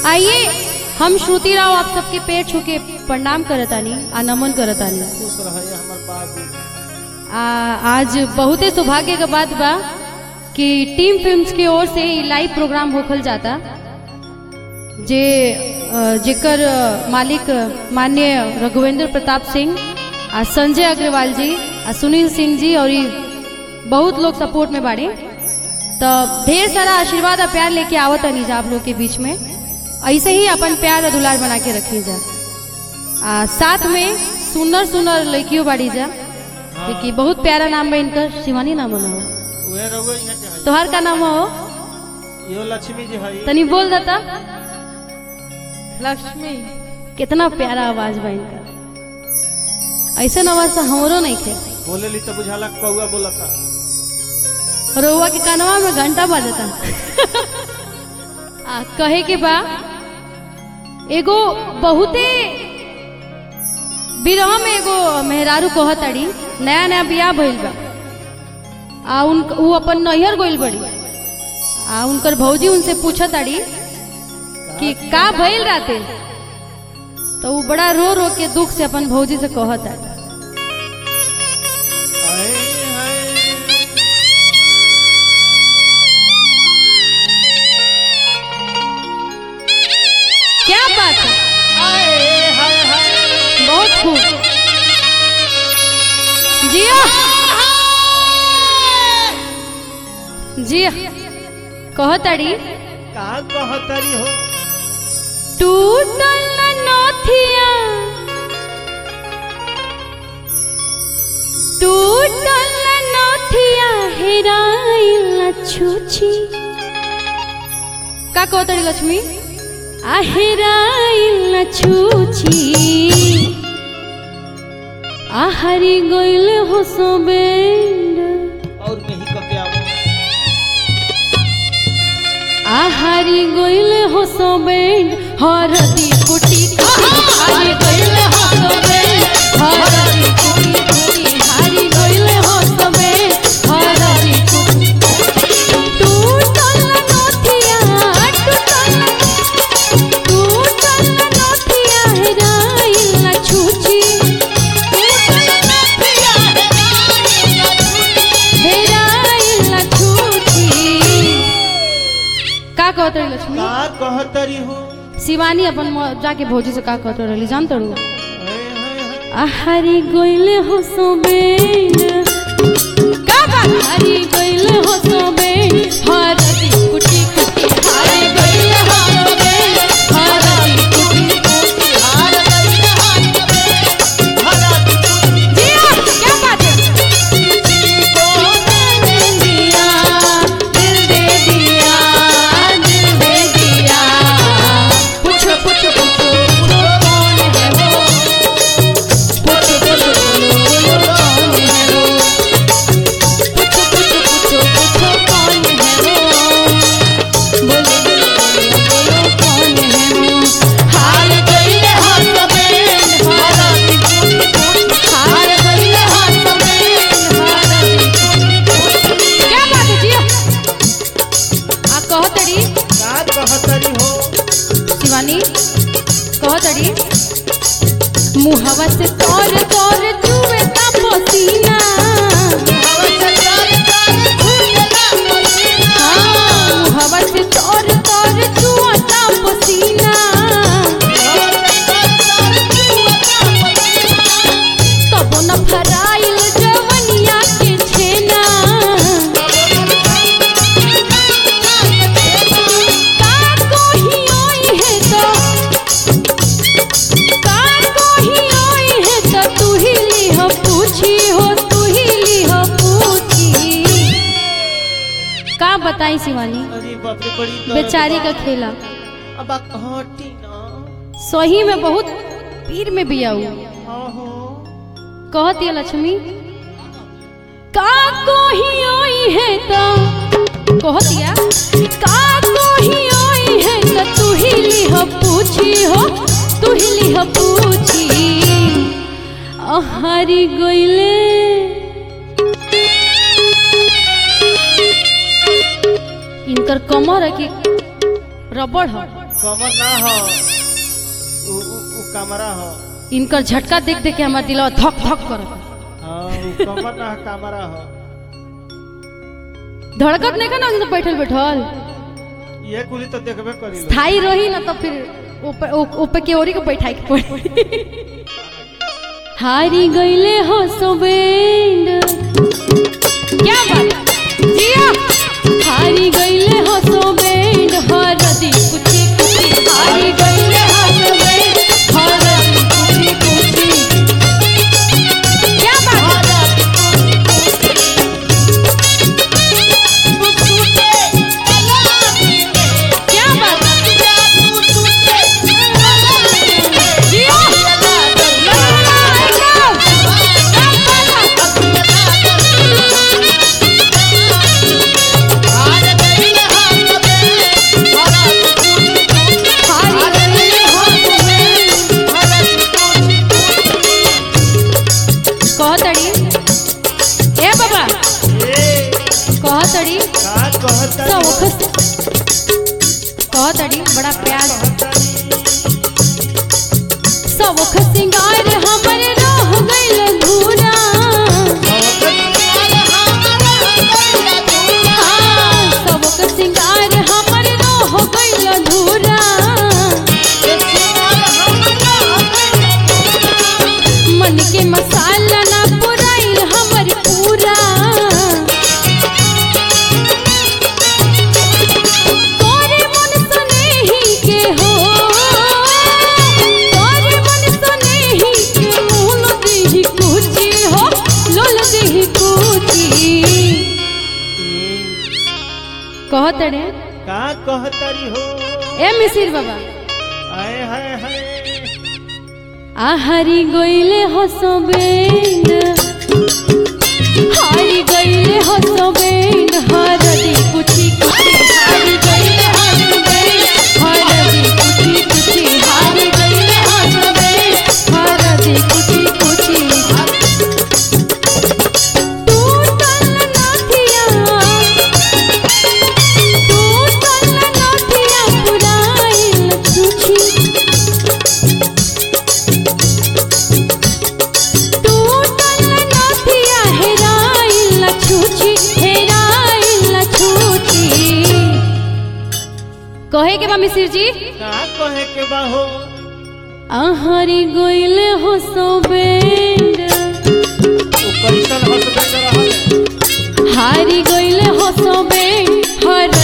आइए हम श्रुति राव आप सबके पैर छू के प्रणाम करतानी आ नमन करतानी खुश रहे हमर बाबू आ, आज बहुते सौभाग्य के बात बा कि टीम फिल्म्स के ओर से ई लाइव प्रोग्राम होखल जाता जे अ, जेकर अ, मालिक माननीय रघुवेंद्र प्रताप सिंह आ संजय अग्रवाल जी आ सुनील सिंह जी और ई बहुत लोग सपोर्ट में बाड़े तो ढेर सारा आशीर्वाद और प्यार लेके आवत नहीं जा आप लोग के बीच में ऐसे ही अपन प्यार और दुलार बना के रखी जा आ साथ में सुनर सुनर लड़कियों बाड़ी जा देखिए बहुत प्यारा नाम है इनका शिवानी नाम है उहे रहुए यहाँ के है तोहर का नाम हो यो लक्ष्मी जी है तनी बोल देता लक्ष्मी कितना प्यारा आवाज बा इनका ऐसा आवाज तो हमरो नहीं थे बोले ली तो बुझाला कौआ बोलता रोवा के कानवा में घंटा बजता आ कहे के बा एगो बहुते बिरह में एगो मेहरारू कहताड़ी नया नया बियाह भइल बा आ उन उ अपन नैहर गइल बड़ी आ उनकर भौजी उनसे पूछताड़ी कि का भइल राते तो उ बड़ा रो रो के दुख से अपन भौजी से कहताड़ी आए हाय क्या बात है आए हाय हाय बहुत खूब जिया जिया कहताड़ी का कहतरी हो टूटल नथिया टूटल नथिया हेराइल छुछी का कहताड़ी लक्ष्मी आ हेराइल छुछी आहारी गइल हो सोबेंड और कहीं कके आवो आहारी गइल हो सोबेंड हरदी कुटी कुटी हारी गइल हो सोबेंड हरदी कुटी कुटी हारी गइल हो सोबेंड हरदी कुटी टूटल नथिया टूटल टूटल नथिया हेराइल छुची टूटल नथिया हेराइल छुची का कहत रही लक्ष्मी का कहतरी हो शिवानी अपन म- जाके भौजी से का कहत रही जान तड़ू हाय हाय हाय आहारी गइले हो सोबेन का बात हारी गइले हो सोबेन हरदी कुटी कुटी हारी गइले हो सोबेन हरदी कुटी कुटी हार गइले हो सोबेन जिया क्या बात है दे दिया दिल दे दिया दिल दे दिया पूछो पूछो पूछो पूछो कौन है वो पूछो पूछो पूछो कौन है वो पूछो पूछो पूछो पूछो कौन है वो बोलो बोलो बोलो बोलो कौन है वो हार गइले हो सबेन हारती कुटी कुटी हार गइले हो सबेन हारती कुटी कुटी क्या बात है जिया आ कहतड़ी का कहतरी हो शिवानी कहतड़ी मुहवा से तोर तोर चुवे ता पसीना हाँ, मुहवा से तोर तोर चुवा ता पसीना तब न फराइल जवनिया के छेना का कोही ओई है तो का कोही ओई है तो तू ही लिह पूछी हो तू ही लिह पूछी का बताई शिवानी अरे बाप रे बड़ी दर्द बेचारी बा। का खेला अब आ हटी ना सही में बहुत पीर में बिया हुआ हाँ हो कहती है लक्ष्मी का कोही ओई है तो कहतिया का कोही ओई है तो तू ही लिह पूछी हो तू ही लिह पूछी अहारी गइले इनकर कमर है कि रबड़ है कमर ना हो उ उ उ कमरा हो इनकर झटका देख देख के हमार दिलवा धक धक करता हाँ उ कमर ना हो कमरा हो धड़कत नहीं का ना तो बैठल बैठल ये कुली तो देखबे करी लो स्थाई रही ना तो फिर ऊपर ऊ- ऊपर के ओरी को बैठाई के पड़ी हारी गईले हो सोबेंड क्या बात जिया हारी गईले हो सोबेंड हरदी कुची कुची हारी गईले हो सोबेंड हरदी कुची कुची क्या बात क्या बात जिया कहतड़ी ए बाबा ए कहतड़ी का कहता सब वखत कहतड़ी बड़ा प्यार सब वखत सिंगार हमरे रह गइल धूरा हाँ, सब वखत सिंगार हमरे रह गइल धूरा मन के मसाला ना पुराइल हमर पूरा तोरे मन सनेही के हो तोरे मन सनेही के मोल देही कुची हो लोल देही कुची कहत रे का कहतरी हो ए मिसिर बाबा आए हाय हाय आहारी गइले हसबेंड हारी गइले हसबेंड हरदी कुची कुची हारी गइले हसबेंड हरदी कुची कुची हारी गइले हसबेंड हरदी कुची कुची टूटल नथिया टूटल नथिया पुराइल छुछी टूटल नथिया हेराइल छुछी हेराइल छुछी कहे के बा मिसिर जी का कहे के बा हो आहारी गइल हो सोबेंड उ कैसन हसबैंड रहल हारी गइल हो सोबेंड हर